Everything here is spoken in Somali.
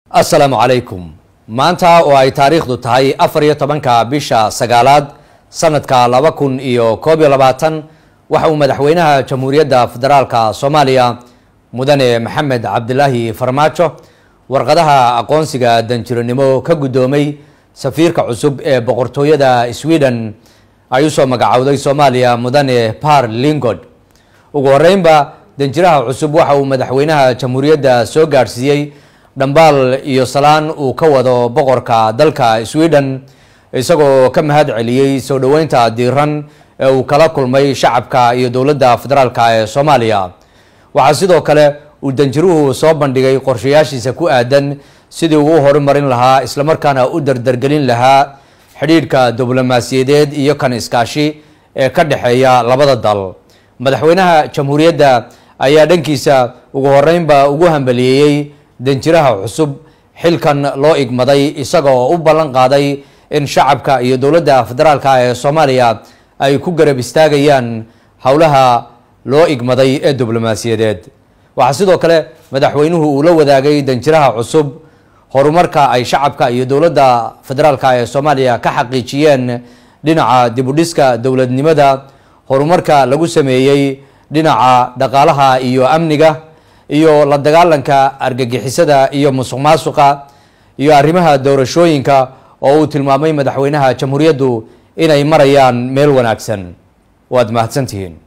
assalaamu calaykum maanta oo ay taariikhdu tahay afar iyo tobanka bisha sagaalaad sanadka laba kun iyo koob iyo labaatan waxa uu madaxweynaha jamhuuriyadda federaalka soomaaliya mudane maxamed cabdilaahi farmaajo warqadaha aqoonsiga danjiranimo ka guddoomay safiirka cusub ee boqortooyada sweden ay usoo magacowday soomaaliya mudane par lingod ugu horeynba danjiraha cusub waxa uu madaxweynaha jamhuuriyadda soo gaadhsiiyey dhambaal iyo salaan uu ka wado boqorka dalka sweden isagoo ka mahad celiyey soo dhoweynta diiran ee uu kala kulmay shacabka iyo dowladda federaalka ee soomaaliya waxaa sidoo kale uu danjiruhu soo bandhigay qorshayaashiisa ku aadan sidii uu u horumarin lahaa islamarkaana u dardargelin lahaa xidhiidhka diblomaasiyadeed iyo kan iskaashi ee ka dhexeeya labada dal madaxweynaha jamhuuriyadda ayaa dhankiisa ugu horeynba ugu hambaliyeeyey danjiraha cusub xilkan loo igmaday isaga oo u ballan qaaday in shacabka iyo dowladda federaalka ee soomaaliya ay ku garab istaagayaan howlaha loo igmaday ee diblomaasiyadeed waxaa sidoo kale madaxweynuhu uu la wadaagay danjiraha cusub horumarka ay shacabka iyo dowladda federaalka ee soomaaliya ka xaqiijiyeen dhinaca dibudhiska dowladnimada horumarka lagu sameeyey dhinaca dhaqaalaha iyo amniga iyo la dagaalanka argagixisada iyo musuq maasuqa iyo arrimaha doorashooyinka oo uu tilmaamay madaxweynaha jamhuuriyaddu inay marayaan meel wanaagsan waad mahadsantihiin